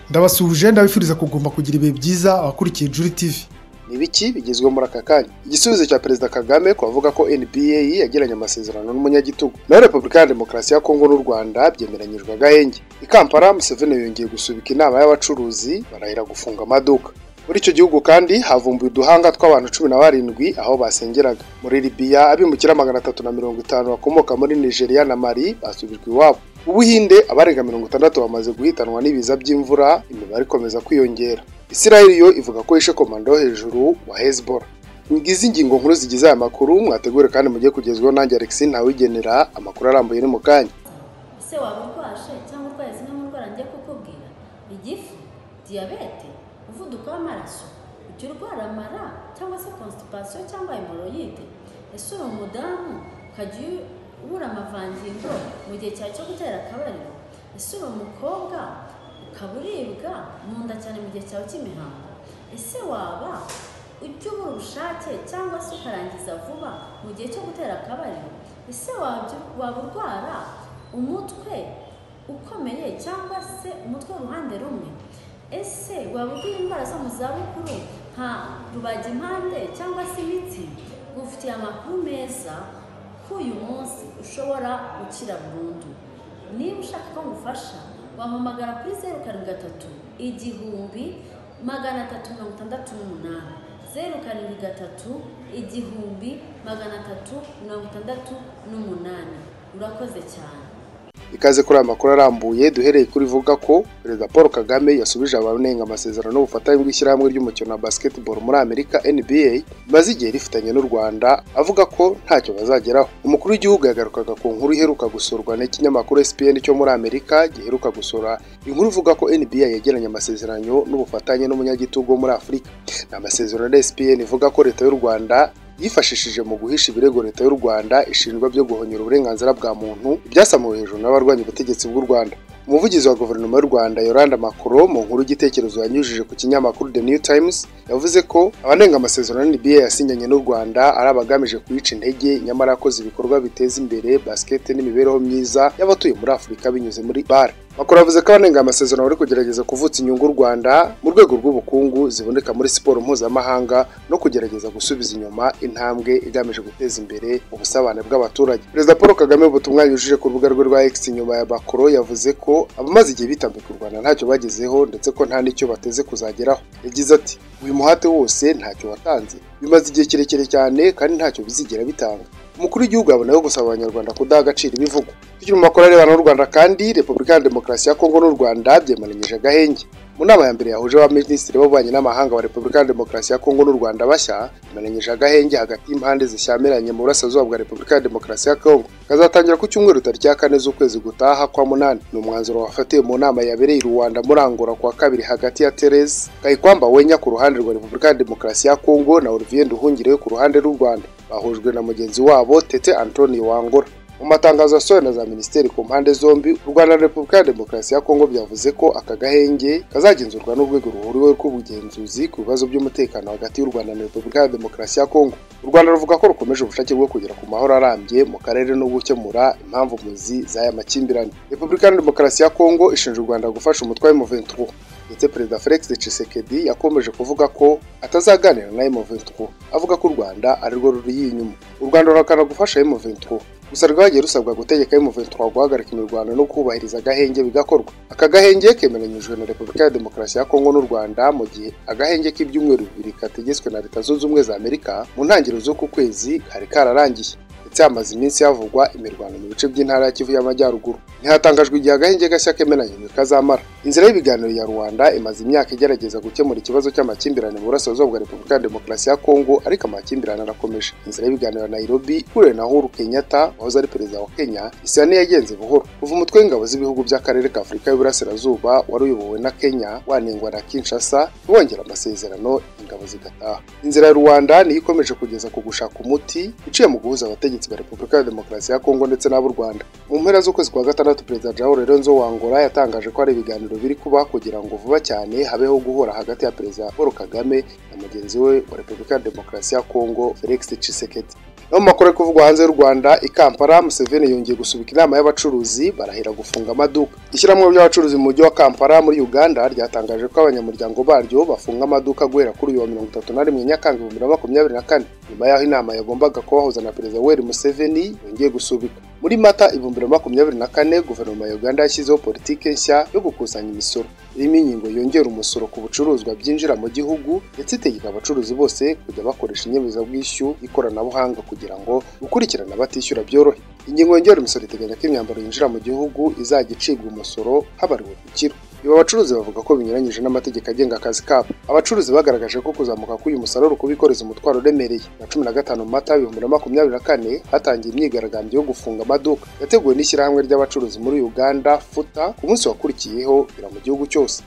ndabasuhuje ndabifuriza kugomba kugira ibihe byiza abakurikiye juri tivi ni biki bigezweho muri aka kanya igisubizo cya perezida kagame ku bavuga ko nba yagiranye amasezerano n'umunyagitugu naho repubulika ya demokarasi ya kongo n'u rwanda byemeranyijwe agahenge i kampala museveni yongeye gusubika inama y'abacuruzi barahira gufunga amaduka muri icyo gihugu kandi havumbuye uduhanga tw'abantu cumi na barindwi aho basengeraga muri libiya abimukira magana atatu na mirongo itanu bakomoka muri nigeria na mali basubijwe iwabo ubuhinde abarenga mirongo itandatu bamaze guhitanwa n'ibiza by'imvura imibare ikomeza kwiyongera israel yo ivuga ko yishe komanda wo hejuru wa hezbollah ngizi ingingo nkuru zigize aya makuru mwategure kandi mujye kugezwaho nanjye alexis ntawigenera amakuru arambuye ni mu kanya ese waba urwashe cyangwa urwaye zimwe mu ndwara ngiye kukubwira igifu diyabete umuvuduko w'amaraso ujya urwara amara cyangwa se konsitipasiyo cyangwa hemoroyide ese uri umudamu ukajya ubura amavangingo mu gihe cyawe cyo gutera akabariro ese uri umukobwa ukaba uribwa mu nda cyane mu gihe cyawe cy'imihango ese waba ujya ubura ubushake cyangwa se ukarangiza vuba mu gihe cyo gutera akabariro ese waba urwara umutwe ukomeye cyangwa se umutwe w'uruhande rumwe ese waba ugira indwara zo mu zabukuru nka rubagimpande cyangwa se imitsi ufitiye amakuru meza ko uyu munsi ushobora gukira burundu niba ushaka ko ngufasha wampamagara kuri zeru karindwi gatatu igihumbi magana atatu mirongo itandatu n'umunani zeru karindwi gatatu igihumbi magana atatu mirongo itandatu n'umunani urakoze cyane ikaze kuri aya makuru arambuye duhereye kuri vuga ko perezida paul kagame yasubije abanenga amasezerano n'ubufatanye bw'ishyirahamwe ry'umukino wa basketball muri amerika nba rimaze igihe rifitanye n'u rwanda avuga ko ntacyo bazageraho umukuru w'igihugu yagarukaga ku nkuru iheruka gusurwa n'ikinyamakuru spn cyo muri amerika giheruka gusura inkuru ivuga ko nba yagiranye amasezerano n'ubufatanye n'umunyagitugu wo muri afurika ni amasezerano ya spn ivuga ko leta y'u rwanda yifashishije mu guhisha ibirego leta y'u rwanda ishinjwa byo guhonyura uburenganzira bwa muntu ibyasamuwe hejuru n'abarwanya ubutegetsi bw'u rwanda umuvugizi wa guverinoma y'u rwanda yoranda makoro mu nkuru y'igitekerezo yanyujije ku kinyamakuru the new times yavuze ko abanenga amasezerano nba yasinyanye n'u rwanda ari abagamije kuyica intege nyamara yakoze ibikorwa biteza imbere basikete n'imibereho myiza y'abatuye muri afurika binyuze muri bare makuru yavuze ko abanenga amasezerano bari kugerageza kuvutsa inyungu u rwanda mu rwego rw'ubukungu ziboneka muri siporo mpuzamahanga no kugerageza gusubiza inyuma intambwe igamije guteza imbere ubusabane bw'abaturage perezida paul kagame mu butumwa yujuje ku rubuga rwe rwa x inyuma ya makoro yavuze ko abamaze igihe bitambika u rwanda ntacyo bagezeho ndetse ko nta n'icyo bateze kuzageraho yagize ati uyu muhate wose ntacyo watanze bimaze igihe kirekire cyane kandi ntacyo bizigera bitanga umukuru w'igihugu yabonaho gusaba abanyarwanda kudaha agaciro ibivugwa tukiri mu makuru arebana n'u rwanda kandi repubulika ya demokarasi ya kongo n'u rwanda byemeranyije agahenge mu nama ya mbere yahuje abaminisitiri b'ububanyi n'amahanga wa repubulika ya demokarasi ya kongo n'u rwanda bashya bemeranyije agahenge hagati y'impande zishyamiranye mu burasirazuba bwa repubulika ya demokarasi ya kongo kazatangira ku cyumweru tariki ya kane z'ukwezi gutaha kwa munani ni umwanzuro wafatiwe mu nama yabereye i rwanda muri angola kuwa kabiri hagati ya therese kayikwamba wenya ku ruhande rwa repubulika ya demokarasi ya kongo na olivier nduhungireyo ku ruhande rw'u rwanda bahujwe na mugenzi wabo tete antoni wangura mu matangazo yasohowe na za minisiteri ku mpande zombi u rwanda na repubulika ya demokarasi ya kongo byavuze ko aka gahenge kazagenzurwa n'urwego ruhuriweho rw'ubugenzuzi ku bibazo by'umutekano hagati y'u rwanda na repubulika ya demokarasi ya kongo u rwanda ruvuga ko rukomeje ubushake bwo kugera ku mahoro arambye mu karere no gukemura impamvu muzi z'aya makimbirane repubulika ya demokarasi ya kongo ishinja u rwanda gufasha umutwe wa muventuro ndetse perezida felix tshisekedi yakomeje kuvuga ko atazaganira na M23 avuga ko u rwanda arirwo ruri inyuma u rwanda rurakana gufasha M23 gusa rwagiye rusabwa gutegeka M23 guhagarika imirwano no kubahiriza agahenge bigakorwa aka gahenge kemeranyijwe na repubulika ya demokarasi ya kongo n'u rwanda mu gihe agahenge k'ibyumweru bibiri kategetswe na leta zunze ubumwe za amerika mu ntangiriro z'uku kwezi kari kararangiye ndetse hamaze iminsi havugwa imirwano mu bice by'intara ya kivu y'amajyaruguru ntihatangajwe igihe agahenge gashya kemeranyijwe kazamara inzira y'ibiganiro ya rwanda imaze imyaka igerageza gukemura ikibazo cy'amakimbirane mu burasirazuba bwa repubulika ya demokarasi ya kongo ariko amakimbirane arakomeje inzira y'ibiganiro ya nairobi ihuriwe na uhuru kenyatta wahoze ari perezida wa kenya isa yagenze buhoro kuva umutwe w'ingabo z'ibihugu by'akarere ka afurika y'uburasirazuba wari uyobowe na kenya wanengwa na kinshasa wongera amasezerano ingabo zigataha inzira ya rwanda niyo ikomeje kugeza ku gushaka umuti iciye mu guhuza abategetsi ba repubulika ya demokarasi ya kongo ndetse n'ab'u rwanda mu mpera z'ukwezi kwa gatandatu perezida jaho lorenzo wangora yatangaje ko hari ibiganiro biri kuba kugira ngo vuba cyane habeho guhura hagati ya perezida paul kagame na mugenzi we wa repubulika ya demokarasi ya kongo felix tshisekedi no mu makuru ari kuvugwa hanze y'u Rwanda i Kampala Museveni yongeye gusubika inama y'abacuruzi barahira gufunga amaduka ishyirahamwe ry'abacuruzi mu mujyi wa Kampala muri Uganda ryatangaje ko abanyamuryango baryo bafunga amaduka guhera kuri uyu wa mirongo itatu na rimwe Nyakanga ibihumbi bibiri na makumyabiri na kane nyuma y'aho inama yagombaga kubahuza na Perezida Yoweri Museveni yongeye gusubikwa muri Mata ibihumbi bibiri na makumyabiri na kane guverinoma ya Uganda yashyizeho politiki nshya yo gukusanya imisoro irimo ingingo yongera umusoro ku bucuruzwa byinjira mu gihugu ndetse itegeka abacuruzi bose kujya bakoresha inyemezabwishyu y'ikoranabuhanga kugira ngo gukurikirana abatishyura byorohe ingingo yongera imisoro iteganya ko imyambaro yinjira mu gihugu izajya icibwa umusoro habariwe ku kiro ibi abacuruzi bavuga ko binyuranyije n'amategeko agenga akazi kabo abacuruzi bagaragaje ko kuzamuka k'uyu musaruro kubikoreza umutwaro uremereye na cumi na gatanu mata ibihumbi na makumyabiri na kane hatangiye imyigaragambyo yo gufunga amaduka yateguwe n'ishyirahamwe ry'abacuruzi muri uganda futa ku munsi wakurikiyeho bira mu gihugu cyose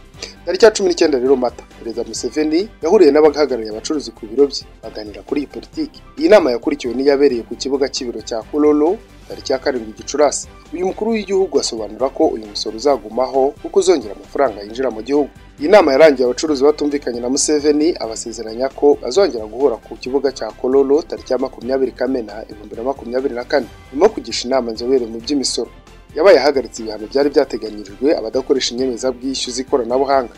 tariki ya cumi n'icyenda rero mata perezida museveni yahuriye n'abahagarariye abacuruzi ku biro bye baganira kuri iyi politiki iyi nama yakurikiwe n'iyabereye ku kibuga cy'ibiro cya kololo tariki ya karindwi gicurasi uyu mukuru w'igihugu asobanura ko uyu musoro uzagumaho kuko uzongera amafaranga yinjira mu gihugu iyi nama yarangiye abacuruzi batumvikanye na museveni abasezeranya ko bazongera guhura ku kibuga cya kololo tariki ya makumyabiri kamena ibihumbi na makumyabiri na kane nyuma yo kugisha inama inzobere mu by'imisoro yabaye ahagaritse ibihano byari byateganyirijwe abadakoresha inyemezabwishyu z'ikoranabuhanga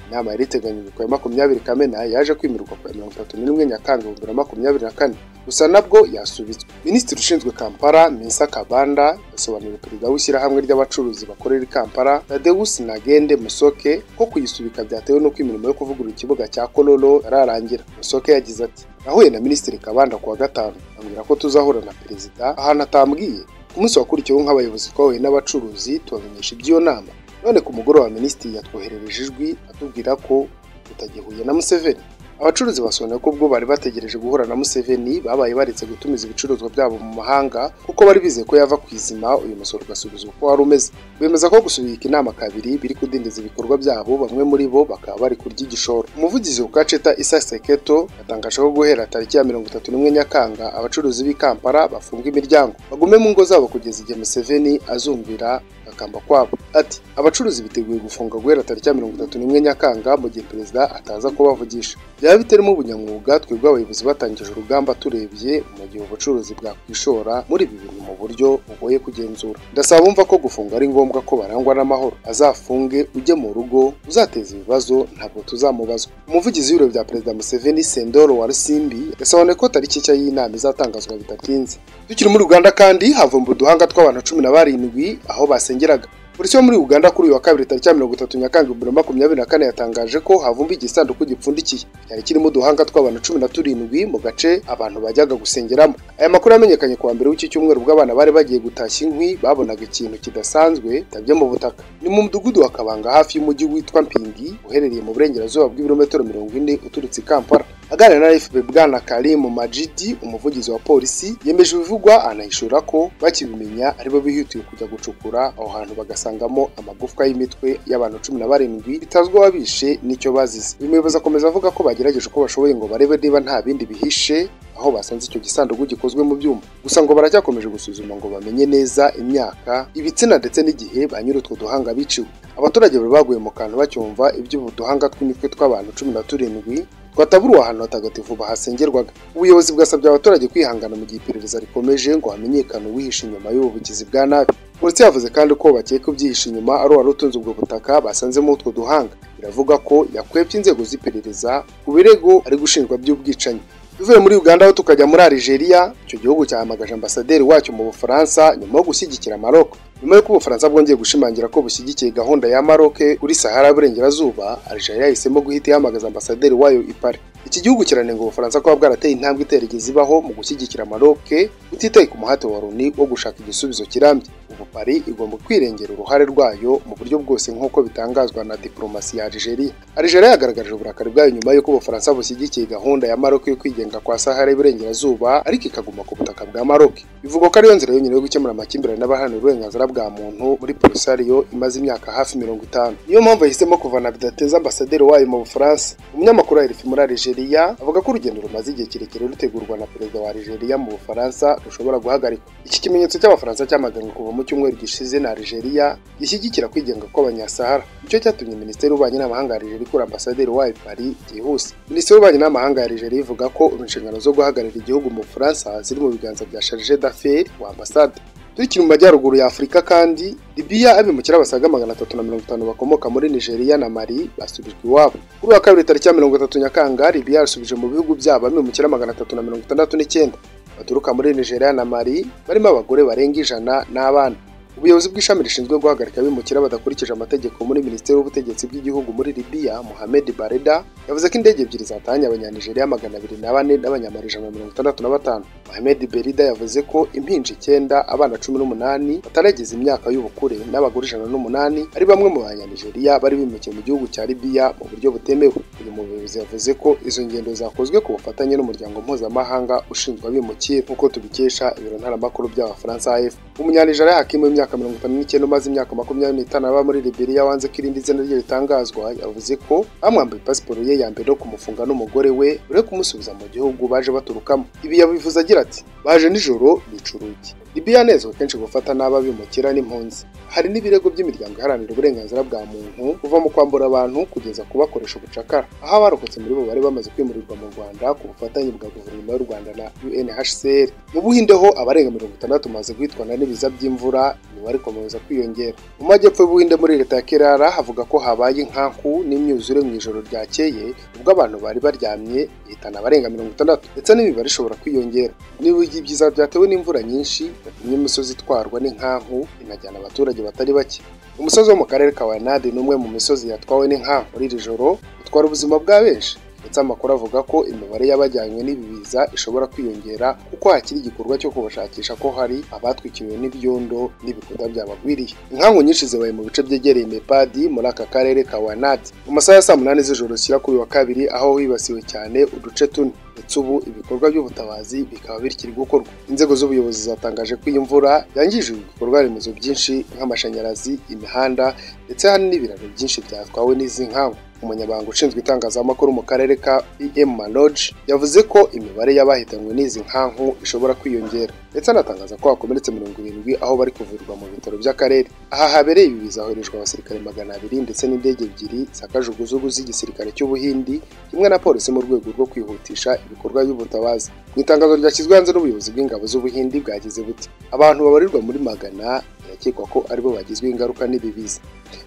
inama yari iteganyijwe ku ya makumyabiri kamena yaje kwimurirwa ku ya mirongo itatu n'imwe nyakanga ibihumbi bibiri na makumyabiri na kane gusa nabwo yasubitswe minisitiri ushinzwe kampala mensa kabanda yasobanuriye perezida w'ishyirahamwe ry'abacuruzi bakorera i kampala tadeus nagende musoke ko kuyisubika byatewe n'uko imirimo yo kuvugurura ikibuga cya kololo yararangira musoke yagize ati nahuye na minisitiri kabanda ku wa gatanu ambwira ko tuzahura na perezida ahantu atambwiye ku munsi wakurikiyeho nk'abayobozi twahuye n'abacuruzi tubamenyesha iby'iyo nama none ku mugoroba minisitiri yatwoherereje ijwi atubwira ko tutagihuye na museveni abacuruzi basobanuye ko ubwo bari bategereje guhura na museveni babaye baretse gutumiza ibicuruzwa byabo mu mahanga kuko bari bizeye ko yava ku izima uyu musoro ugasubizwa uko wari umeze bemeza ko gusubika inama kabiri biri kudindiza ibikorwa byabo bamwe muri bo bakaba bari kurya igishoro umuvugizi wa kaceta isa seketo yatangaje ko guhera tariki ya mirongo itatu n'imwe nyakanga abacuruzi b'i kampala bafunga imiryango bagume mu ngo zabo kugeza igihe museveni azumvira gukambakamba kwabo ati abacuruzi biteguye gufunga guhera tariki ya mirongo itatu n'imwe nyakanga mu gihe perezida ataza kubavugisha byaba bitarimo ubunyamwuga twebwe abayobozi batangije urugamba turebye mu gihe ubucuruzi bwakwishora muri ibi bintu mu buryo bugoye kugenzura ndasaba bumva ko gufunga ari ngombwa ko barangwa n'amahoro azafunge ujye mu rugo uzateza ibibazo ntabwo tuzamubazwa umuvugizi w'ibiro bya perezida museveni sendoro warisimbi yasobanuye ko tariki nshya y'inama izatangazwa bidatinze tukiri muri uganda kandi havumbuwe uduhanga tw'abantu cumi na barindwi aho basengeraga polisi yo muri uganda kuri uyu wa kabiri tariki ya mirongo itatu nyakanga bibiri na makumyabiri na kane yatangaje ko havumbi igisanduku gipfundikiye cyari kirimo uduhanga tw'abantu cumi na turindwi mu gace abantu bajyaga gusengeramo aya makuru yamenyekanye kuwa mbere w'iki cyumweru ubwo abana bari bagiye gutashya inkwi babonaga ikintu kidasanzwe tabye mu butaka ni mu mudugudu wa kabanga hafi y'umujyi witwa mpingi uherereye mu burengerazuba bw'ibirometero mirongo ine uturutse i kampala aganira na fpr bwana karimu majidi umuvugizi wa polisi yemeje ibivugwa anahishura ko bakibimenya aribo bihutiye kujya gucukura aho hantu bagasa basangamo amagufwa y'imitwe y'abantu cumi na barindwi bitazwi ababishe n'icyo bazize uyu muyobozi akomeza avuga ko bagerageje uko bashoboye ngo barebe niba nta bindi bihishe aho basanze icyo gisanduku gikozwe mu byuma gusa ngo baracyakomeje gusuzuma ngo bamenye neza imyaka ibitsina ndetse n'igihe ba nyiri utwo duhanga biciwe abaturage bari baguye mu kantu bacyumva iby'ubu duhanga tw'imitwe tw'abantu cumi na turindwi twataburuwe ahantu hatagatifu bahasengerwaga ubuyobozi bwasabye abaturage kwihangana mu gihe iperereza rikomeje ngo hamenyekane uwihishe inyuma y'ubu bugizi bwa nabi polisi yavuze kandi ko bakeka ubyihishe inyuma ari uwari utunze ubwo butaka basanzemo utwo duhanga biravuga ko yakwebye inzego z'iperereza ku birego ari gushinjwa by'ubwicanyi tuvuye muri uganda aho tukajya muri algeria icyo gihugu cyahamagaje ambasaderi wacyo mu bufaransa nyuma yo gushyigikira maroko nyuma y'uko ubufaransa bwongeye gushimangira ko bushyigikiye gahunda ya maroke kuri sahara y'uburengerazuba algeria yahisemo guhita ihamagaza ambasaderi wayo i paris iki gihugu kiranenga ubufaransa kuba bwarateye intambwe iterigeze ibaho mu gushyigikira maroke utitaye ku muhate wa loni wo gushaka igisubizo kirambye ubu paris igomba kwirengera uruhare rwayo mu buryo bwose nk'uko bitangazwa na diplomasi ya algeria algeria yagaragaje uburakari bwayo nyuma y'uko ubufaransa bushyigikiye gahunda ya maroke yo kwigenga kwa sahara y'uburengerazuba ariko ikaguma ku butaka bwa maroke bivugwa ko ariyo nzira yonyine yo gukemura amakimbirane n'abaharanira uburenganzira bwa muntu muri polisario imaze imyaka hafi mirongo itanu niyo mpamvu yahisemo kuvana bidateza ambasaderi wayo mu bufaransa umunyamakuru wa muri algeria Algeria avuga ko urugendo rumaze igihe kirekire rutegurwa na perezida wa Algeria mu Bufaransa rushobora guhagarikwa iki kimenyetso cy'abafaransa cyamaganwe kuva mu cyumweru gishize na Algeria gishyigikira kwigenga kw'abanyasahara icyo cyatumye minisiteri y'ububanyi n'amahanga ya Algeria ikura ambasaderi wayo i Paris byihuse minisiteri y'ububanyi n'amahanga ya Algeria ivuga ko inshingano zo guhagararira igihugu mu Bufaransa ziri mu biganza bya Charge d'affaires wa ambasade turikiri mu majyaruguru ya Afurika kandi Libya abimukira basaga magana atatu na mirongo itanu bakomoka muri Nigeria na Mali basubijwe iwabo kuri wa kabiri tariki ya mirongo itatu Nyakanga Libya yasubije mu bihugu byabo abimukira magana atatu na mirongo itandatu n'icyenda baturuka muri Nigeria na Mali barimo abagore barenga ijana n'abana ubuyobozi bw'ishami rishinzwe guhagarika abimukira badakurikije amategeko muri minisiteri y'ubutegetsi bw'igihugu muri Libya Mohamed Bareda yavuze ko indege ebyiri zatahanye abanyanijeriya magana abiri na bane n'abanyamarijana na mirongo itandatu na batanu Mohamed Berida yavuze ko impinja icyenda abana cumi n'umunani batarageza imyaka y'ubukure n'abagore ijana n'umunani ari bamwe mu banyanijeriya bari bimukiye mu gihugu cya Libya mu buryo butemewe uyu muyobozi yavuze ko izo ngendo zakozwe ku bufatanye n'umuryango mpuzamahanga ushinzwe abimukira nk'uko tubikesha ibiro ntaramakuru by'abafaransa AFP umunyanijeriya hakimu w'imyaka imyaka mirongo itanu n'icyenda umaze imyaka makumyabiri n'itanu aba muri Liberia wanze ko irindi zina rye ritangazwa yavuze ko bamwambaye pasiporo ye ya mbere no kumufunga n'umugore we uri kumusubiza mu gihugu baje baturukamo ibi yabivuze agira ati baje nijoro bica urugi Libya yanezwe kenshi gufata n'aba bimukira n'impunzi hari n'ibirego by'imiryango iharanira uburenganzira bwa muntu kuva mu kwambura abantu kugeza kubakoresha ubucakara aho abarokotse muri bo bari bamaze kwimurirwa mu Rwanda ku bufatanye bwa guverinoma y'u Rwanda na UNHCR mu Buhinde ho abarenga mirongo itandatu bamaze guhitwana n'ibiza by'imvura imibare ikomeza kwiyongera mu majyepfo y'ubuhinde muri leta ya kerara havuga ko habaye inkanku n'imyuzure mu ijoro ryakeye ubwo abantu bari baryamye ihitana abarenga mirongo itandatu ndetse n'imibare ishobora kwiyongera n'ibigi byiza byatewe n'imvura nyinshi yatumye imisozi itwarwa n'inkanku inajyana abaturage batari bake umusozi wo mu karere ka wayanadi ni umwe mu misozi yatwawe n'inkanku muri iri joro utwara ubuzima bwa benshi ndetse amakuru avuga ko imibare y'abajyanywe n'ibi biza ishobora kwiyongera kuko hakiri igikorwa cyo kubashakisha ko hari abatwikiriwe n'ibyondo n'ibikuta byabagwiriye inkangu nyinshi zibaye mu bice byegereye mepadi muri aka karere ka wanadi mu masaha ya saa munani z'ijoro zishyira kuri wa kabiri aho hibasiwe cyane uduce tune ndetse ubu ibikorwa by'ubutabazi bikaba bikiri gukorwa inzego z'ubuyobozi zatangaje ko iyi mvura yangije ibikorwa remezo byinshi nk'amashanyarazi imihanda ndetse hari n'ibiraro byinshi byatwawe n'izi nkangu umunyabanga ushinzwe itangazamakuru mu karere ka em maloge yavuze ko imibare y'abahitanywe n'izi nkanku ishobora kwiyongera ndetse anatangaza ko hakomeretse mirongo irindwi aho bari kuvurirwa mu bitaro by'akarere aha habereye ibi bizahurijwe abasirikare magana abiri ndetse n'indege ebyiri za kajugujugu z'igisirikare cy'ubuhindi kimwe na polisi mu rwego rwo kwihutisha ibikorwa by'ubutabazi mu itangazo ryashyizwe hanze n'ubuyobozi bw'ingabo z'ubuhindi bwagize buti abantu babarirwa muri magana birakekwa ko aribo bagizweho ingaruka n'ibi biza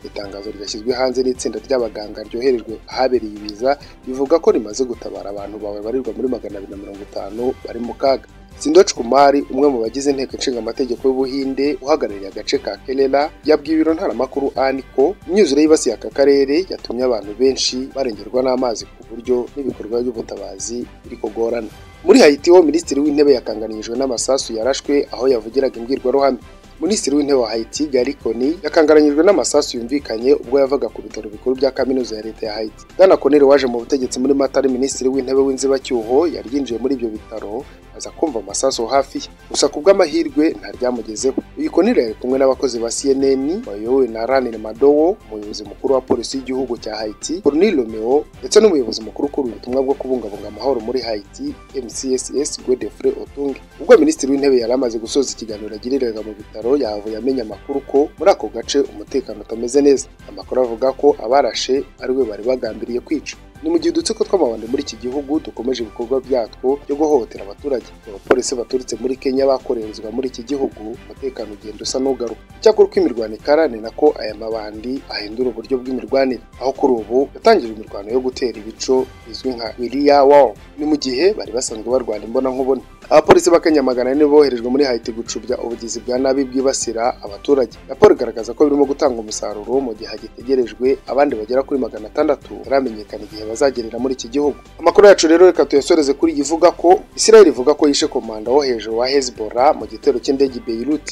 itangazo ryashyizwe hanze n'itsinda ry'abaganga ryoherejwe ahabereye ibiza bivuga ko rimaze gutabara abantu babarirwa muri magana abiri na mirongo itanu bari mu kaga Sindoch Kumari umwe mu bagize inteko ishinga amategeko y'Ubuhinde uhagarariye agace ka Kerala yabwiye ibiro ntaramakuru ANI ko imyuzure yibasiye aka karere yatumye abantu benshi barengerwa n'amazi ku buryo n'ibikorwa by'ubutabazi biri kugorana muri Haiti ho minisitiri w'intebe yakanganirijwe n'amasasu yarashwe aho yavugiraga imbwirwaruhame Minisitiri w'intebe wa Haiti Gary Coney yakangaranyijwe n'amasasu yumvikanye ubwo yavaga ku bitaro bikuru bya kaminuza ya leta ya Haiti. Bwana Coney waje mu butegetsi muri Mata ari minisitiri w'intebe w'inzibacyuho yari yinjiye muri ibyo bitaro aza kumva amasasu hafi ye. Gusa ku bw'amahirwe ntaryamugezeho. Uyu Coney yari kumwe n'abakozi ba CNN bayobowe na Ranil Madowo, umuyobozi mukuru wa polisi y'igihugu cya Haiti, Cornel Romeo ndetse n'umuyobozi mukuru ukuru ubutumwa bwo kubungabunga amahoro muri Haiti MCSS Godfrey Otunge. Ubwo minisitiri w'intebe yari amaze gusoza ikiganiro agiriraga mu bitaro yahavuye amenya amakuru ko muri ako gace umutekano utameze neza amakuru avuga ko abarashe ariwe bari bagambiriye kwica ni mu gihe udutsiko tw'amabandi muri iki gihugu dukomeje ibikorwa byatwo byo guhohotera abaturage abapolisi baturutse muri kenya bakorerezwa muri iki gihugu umutekano ugenda usa n'ugaruka icyakora uko imirwano ikarane nako aya mabandi ahindura uburyo bw'imirwanire aho kuri ubu yatangije imirwano yo gutera ibico izwi nka wiriya wawu ni mu gihe bari basanzwe barwana imbona nkubone abapolisi b'akanya magana ane boherejwe muri hayiti gucubya ubugizi bwa nabi bwibasira abaturage raporo igaragaza ko birimo gutanga umusaruro mu gihe hagitegerejwe abandi bagera kuri magana atandatu baramenyekana igihe bazagerera muri iki gihugu amakuru yacu rero reka tuyasoreze kuri iyi ivuga ko israel ivuga ko yishe komanda wo hejuru wa hezbollah mu gitero cy'indege i beirut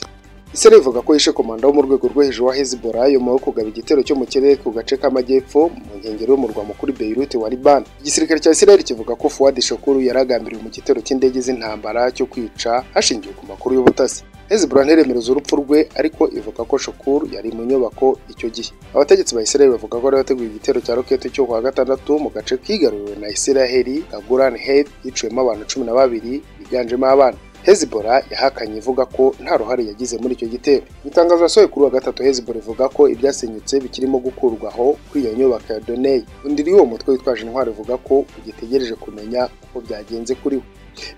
israel ivuga ko yishe komanda wo mu rwego rwo hejuru wa hezbollah nyuma yo kugaba igitero cyo mu kirere ku gace k'amajyepfo mu nkengero y'umurwa mukuru beirut wa liban igisirikare cya israel kivuga ko fuad shakuru yaragambiriwe mu gitero cy'indege z'intambara cyo kwica hashingiwe ku makuru y'ubutasi hezbollah ntiremereza urupfu rwe ariko ivuga ko shukuru yari mu nyubako icyo gihe abategetsi ba israel bavuga ko bari bateguye igitero cya rokete cyo ku wa gatandatu mu gace kigaruriwe na israel ka golan head yiciwemo abantu cumi na babiri biganjemo abana Hezbollah yahakanye ivuga ko nta ruhare yagize muri icyo gitero mu itangazo yasohoye kuri uwa gatatu Hezbollah ivuga ko ibyasenyutse bikirimo gukurwaho kuri iyo nyubako ya Donei undi w'uwo mutwe witwaje intwaro uvuga ko ugitegereje kumenya uko byagenze kuri we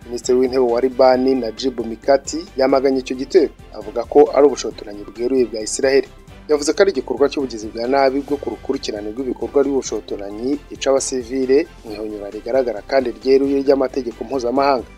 minisitiri w'intebe wa libani najib mikati yamaganye icyo gitero avuga ko ari ubushotoranyi bweruye bwa israel yavuze ko ari igikorwa cy'ubugizi bwa nabi bwo ku rukurikirane rw'ibikorwa by'ubushotoranyi yica abasivile mu ihunyura rigaragara kandi ryeruye ry'amategeko mpuzamahanga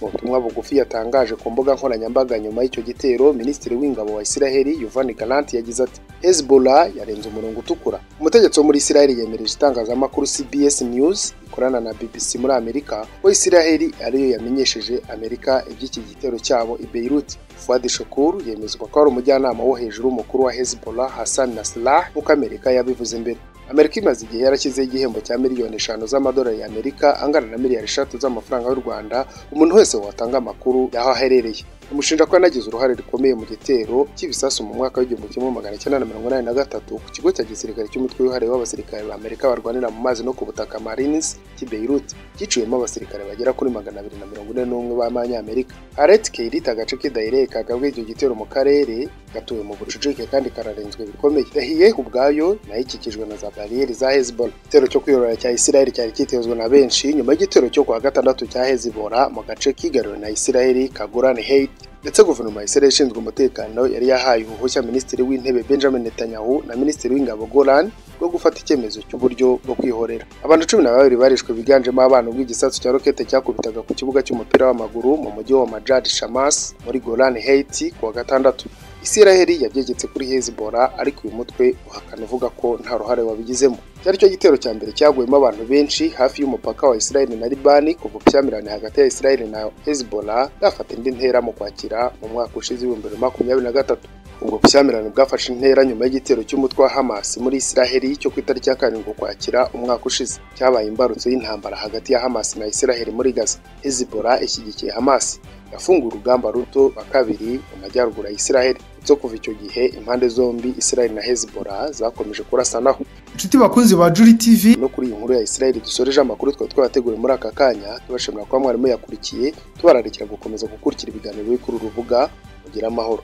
mu butumwa bugufi yatangaje ku mbuga nkoranyambaga nyuma y'icyo gitero minisitiri w'ingabo wa israel yuvani galanti yagize ati hezbollah yarenze umurongo utukura umutegetsi wo muri israel yemereje itangazamakuru cbs news ikorana na bbc muri amerika ko israel ariyo yamenyesheje amerika iby'iki gitero cyabo i beirut fuad shukuru yemezwa ko ari umujyanama wo hejuru w'umukuru wa hezbollah hassan nasrallah nk'uko amerika yabivuze mbere amerika imaze igihe yarashyizeho igihembo cya miliyoni eshanu z'amadolari y'amerika angana na miliyari eshatu z'amafaranga y'u rwanda umuntu wese watanga amakuru y'aho aherereye umushinja ko yanagize uruhare rukomeye mu gitero cy'ibisasu mu mwaka w'igihumbi kimwe magana cyenda na mirongo inani na gatatu ku kigo cya gisirikare cy'umutwe wihariye w'abasirikare ba amerika barwanira mu mazi no ku butaka marines cy'i beirut cyiciwemo abasirikare bagera kuri magana abiri na mirongo ine n'umwe b'amanyamerika aret keirit agace k'idahiriye kagabwe icyo gitero mu karere gatuwe mu bucucike kandi kararenzwe bikomeye yahiye ubwayo nayo ikikijwe na za bariyeri za hezbollah igitero cyo kwiyorora cya isiraheli cyari cyitezwe na benshi nyuma y'igitero cyo kuwa gatandatu cya hezbollah mu gace kigaruriwe na isiraheli kagurani hate ndetse guverinoma ya Israel ishinzwe umutekano yari yahaye ubuhushya minisitiri w'intebe Benjamin Netanyahu na minisitiri w'ingabo Golan bwo gufata icyemezo cy'uburyo bwo kwihorera abantu cumi na babiri barishwe biganjemo abana ubwo igisasu cya rokete cyakubitaga ku kibuga cy'umupira w'amaguru mu mujyi wa Majad Shamas muri Golan Haiti ku wa gatandatu Israel yabyegetse kuri Hezbollah ariko uyu mutwe uhakana uvuga ko nta ruhare wabigizemo cyari cyo gitero cya mbere cyaguyemo abantu benshi hafi y'umupaka wa Israel na Libani kuva ubushyamirane hagati ya Israel na Hezbollah bwafata indi ntera mu kwakira mu mwaka ushize w'ibihumbi bibiri na makumyabiri na gatatu ubwo bushyamirane bwafashe intera nyuma y'igitero cy'umutwe wa Hamas muri Israel cyo ku itariki ya karindwi ukwakira umwaka ushize cyabaye imbarutso y'intambara hagati ya Hamas na Israel muri Gaza Hezbollah ishyigikiye Hamas yafunguye urugamba ruto rwa kabiri mu majyaruguru ya Israel zo kuva icyo gihe impande zombi Israel na Hezbollah zakomeje kurasanaho inshuti bakunzi ba juri tv no kuri iyi nkuru ya Israel dusoreje amakuru twari twabateguriye muri aka kanya tubashimira kuba mwarimu yakurikiye tubararikira gukomeza gukurikira ibiganiro biri kuri uru rubuga mugira amahoro